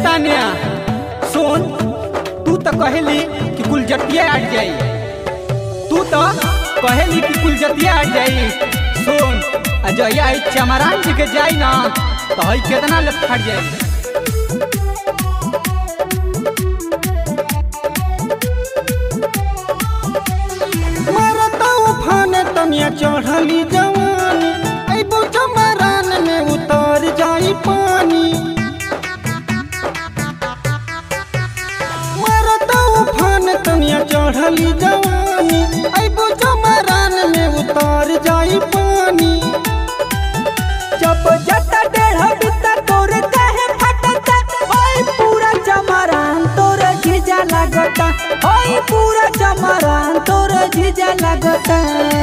तानिया सुन तू तो कहेली कि कुल जटिया हट जाई तू तो कहेली कि कुल जटिया हट जाई सुन आ जहिया आई चमरान जी के जाई ना तो हई केतना ले फट जाई मरता उफान तनिया चढ़ली जवानी अबो चमरान में उतर जाई पानी मरता उफान तनिया चढ़ली जवानी अबो चमरान में उतर जाई पानी जब जटा डेढ़ बिता तोरे काहे फटता ओए पूरा चमरान तोरे जीजा लागता ओए पूरा चमरान तोरे जीजा लागता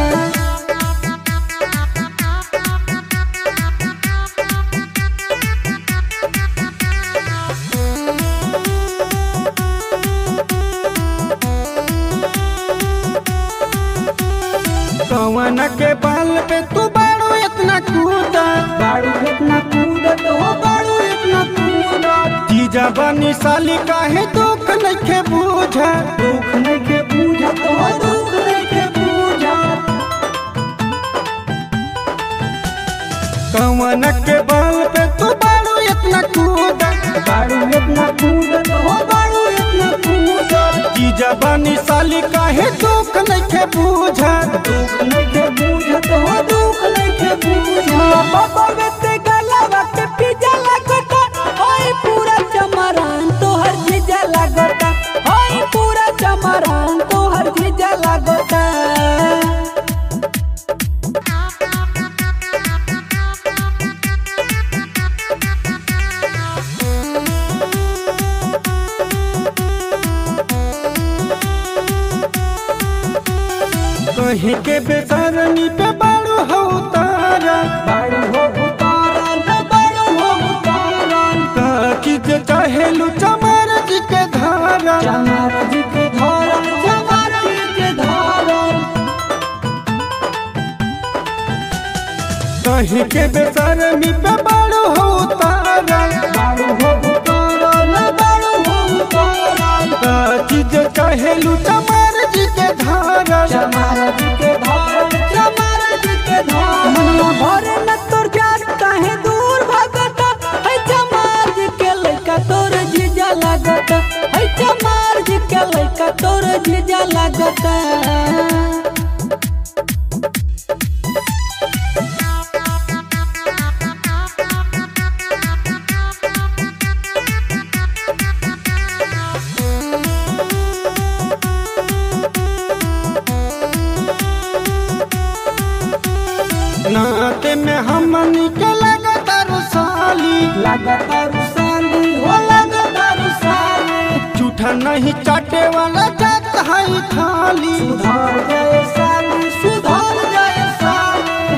कवन के बाल पे तू बाड़ू इतना कूदा बाड़ू इतना कूदत हो बाड़ू इतना कूदत जीजा बनी साली काहे दुख नइखे बूझा दुख नहीं के बूझत हो दुख नहीं के बूझत कवन के बाल पे तू बाड़ू इतना कूदा बाड़ू इतना कूदत हो बाड़ू इतना कूदत जीजा बनी साली काहे दुख नइखे बूझा दुख नहीं के बूझत हो दुख नहीं के बूझत बाबा बेटे गलावा के पिजा लागता ओए पूरा चमरान तोहर जीजा लागता ओए पूरा चमरान तोहर जीजा लागता कहीं के बेसरनी पे बाड़ू हो तारा बाड़ू हो उतारन बाड़ू हो उतारन का चीज चाहेलू चमार जी के धारा चमार जी के धरन चमार जी के धरन कहीं के बेसरनी पे बाड़ू हो तारा बाड़ू हो उतारन बाड़ू हो उतारन का चीज चाहेलू चमार जी के धारा चमार जी के धरन चमार जी के धरन मनवा भरे न तोर जात काहे दूर भागता है चमार जी के लइका तोर जीजा लागता है चमार जी के लइका तोर जीजा लागता नाते में हमनी के लगता साली लागता रुसाली हो लागता रुसाली झूठा नहीं चाटे वाला जात है थाली सुधार जाए साली सुधार जाए साली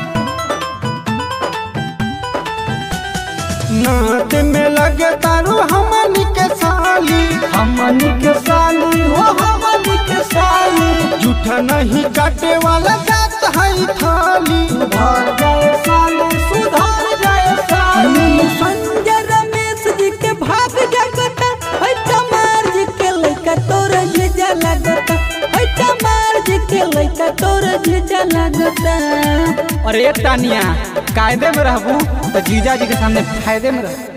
नाते में लगे तारू हमनी के साली हमनी के साली हो हमनी के साली झूठा नहीं चाटे वाला जात है थाली सुधार जाए साली सुधार जाए साली संजय रमेश जी के भाग जगता है चमार जी के लइका तोर जीजा लगता है चमार जी के लइका तोर जीजा लगता अरे तानिया कायदे में रहबू तो जीजा जी के सामने फायदे में रह